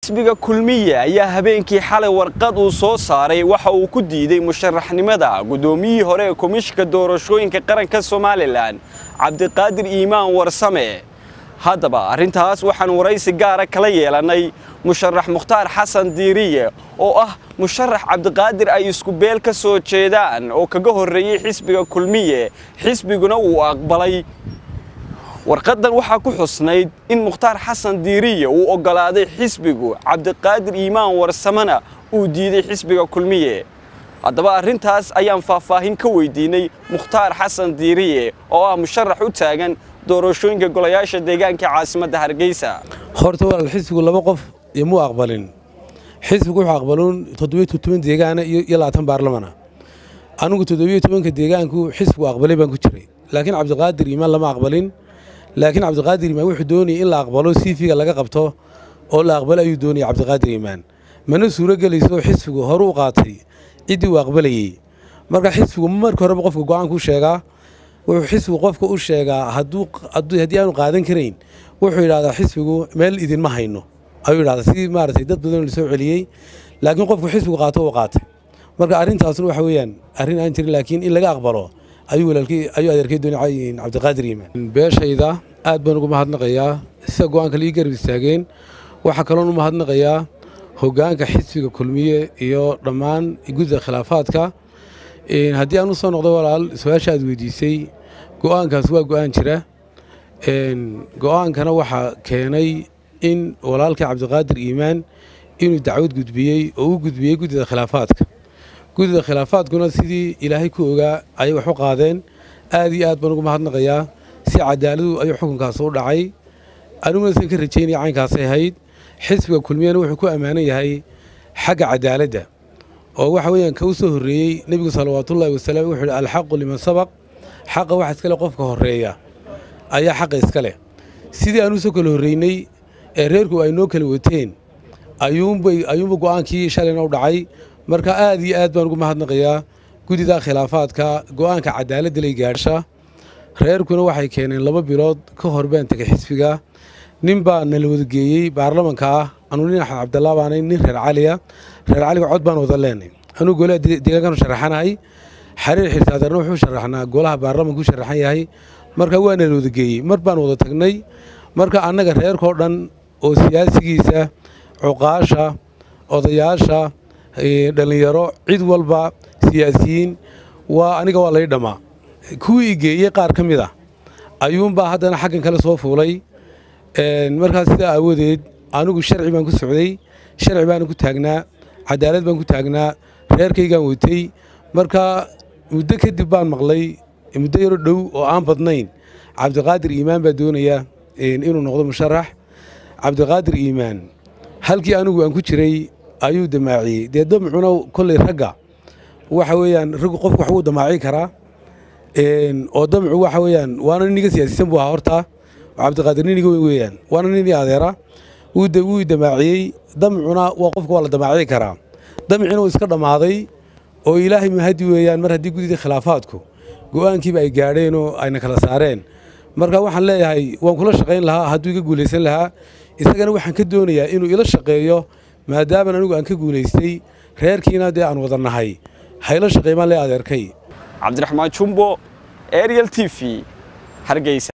xisbiga kulmiye ayaa habeenkii xalay warqad uu soo saaray waxa uu ku diiday musharaxnimada guddoomiyihii hore ee komishinka doorashooyinka qaranka somalilan cabdiqaadir iimaan warsame haddaba arrintaas waxaan waraysi gaara kala yeelannay musharax mukhtaar xasan diiriye oo ah musharax cabdiqaadir ay isku beel ka soo jeedaan oo kaga horreeyey xisbiga kulmiye xisbiguna uu aqbalay warqaddan waxaa ku xusnayd in mukhtaar xasan diiriye uu oggolaaday xisbigu cabdiqaadir iimaan warsamena uu diiday xisbiga kulmiye haddaba arrintaas ayaan faahfaahin ka weydiinay mukhtaar xasan diiriye oo ah musharax u taagan doorashooyinka golayaasha deegaanka caasimadda hargeysa horta walaal xisbigu laba qof imuu aqbalin xisbigu wuxuu aqbaluun toddobiyo toban deegaana iyo labaatan baarlamana anigu toddobiyo tobanka deegaanku xisbigu aqbalay baan ku jiray laakiin cabdiqaadir iimaan lama aqbalin laakiin cabdiqaadir iimaan wuxuu doonayay in la aqbalo siifiga laga qabto oo la aqbalo ayuu doonayay cabdiqaadir iimaan mana suuro gelayso xisbigu hore u qaatay ciddii uu aqbalayey marka xisbigu marka horeba qofka go-aanku sheegaa wuxuu xisbigu qofka u sheegaa haddii aanu qaadan karayn wuxuu yidhahdaa xisbigu meel idinma hayno ayuu yidhahdaa sidii maaragtay dad badan la soo celiyey laakiin qofku xisbigu qaato uu qaatay marka arrintaasna waxa weeyaan arrin aan jirin laakiin in laga aqbalo ayuu walaalkii ayuu adeerkay doonay cabdiqaadir iimaan beeshayda aad baan ugu mahadnaqayaa sida go-aanka laii garab istaageen waxaa kaloon u mahadnaqayaa hoggaanka xisbiga kulmiye iyo dhammaan gudida khilaafaadka haddii aan u soo noqdo walaal su-aasha aad weydiisay go-aankaas waa go-aan jira go-aankana waxaa keenay in walaalkii cabdiqaadir iimaan inuu dacwad gudbiyey oo u gudbiyey guddida khilaafaadka guddida khilaafaadkuna sidii ilaahay ku ogaa ayay wax u qaadeen aad iyo aad baan ugu mahadnaqayaa si cadaaladu ayuu xukunkaas u dhacay aniguna san ka rajaynaya caynkaasay ahayd xisbiga kulmiyana wuxuu ku ammaanan yahay xagga cadaaladda oo waxa weeyaan ka u soo horreeyey nebigu salawaatullaahi wasalaam wuxuu yidhi alxaqu liman sabaq xaqa waxa iska leh qofka horreeya ayaa xaqa iska leh sidii aan u soo kala horreynay ee reerku ay noo kala wateen ayuunbay ayuunba go'aankii shalayna u dhacay marka aad iyo aad baan ugu mahadnaqayaa guddida khilaafaadka go'aanka cadaaladda lay gaadhsha reerkuna waxay keeneen laba bilood ka hor baan tegay xisbiga nin baa nala wadageeyey baarlamanka ah anuu nin axmed cabdallaa baanay nin reer caliya reer caliga cod baan wada leenay anuu golaha deegaankan sharaxanahay xariir xirtaadeerna wuxuu sharaxnaa golaha baarlamanku sharaxan yahay marka waa nala wadageeyey mar baan wada tagnay marka annaga reerkao dhan oo siyaasigiisa cuqaasha odayaasha dhallinyaro cid walba siyaasiyiin waa aniga waa lay dhammaa kuwii igeeyey qaar ka mid a ayuunbaa haddana xaggan kale soo fuulay markaas sidaa aawadeed anigu sharci baan ku socday sharci baana ku taagnaa cadaalad baan ku taagnaa reerkaygaan watay marka muddo kadib baan maqlay muddo yaro dhow oo aan badnayn cabdiqaadir iimaan baa doonaya inuu noqdo musharax cabdiqaadir iimaan halkii anigu aan ku jiray ayuu damaaciyey dee damcuna kolley ragga waxa weeyaan raggu qofku wax wuu damaaci karaa oo damcu waxa weeyaan waana nin iga siyaasisan buu ahaa horta cabdiqaadir nin iga weyn weeyaan waana nin ii adeera wuu damaaciyey damcuna waa qofka waa la damaaci karaa damcina uu iska dhammaaday oo ilaahay mahadi weeyaan mar haddii guddidii khilaafaadku go'aankiiba ay gaadheen oo ayna kala saareen marka waxaan leeyahay waan kula shaqayn lahaa hadduu iga guulaysan lahaa isagana waxaan ka doonayaa inuu ila shaqeeyo maadaaman anigu aan ka guulaystay reerkiina dee aan wada nahay hayla shaqaymaan lee adeerkay cabdiraxmaan jumbo ariel t v hargeysa